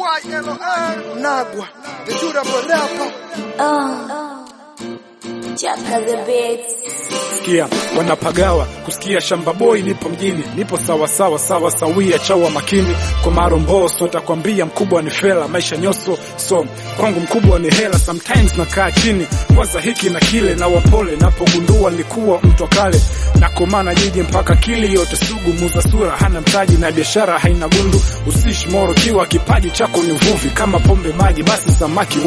Nagwa, the durable rapper. Oh, Chaka the Beats. Sikia wanapagawa kusikia shamba boy, nipo mjini, nipo sawa sawa sawa sawia, chawa makini kwa maromboso, takwambia mkubwa ni fela, maisha nyoso, so kwangu mkubwa ni hela. Sometimes nakaa chini kwanza hiki na kile, na wapole napogundua nilikuwa mtu wa kale, nakomana jiji mpaka kili yote sugu, muza sura hana mtaji na biashara haina gundu, usishi moro kiwa kipaji chako ni uvuvi, kama pombe maji basi samaki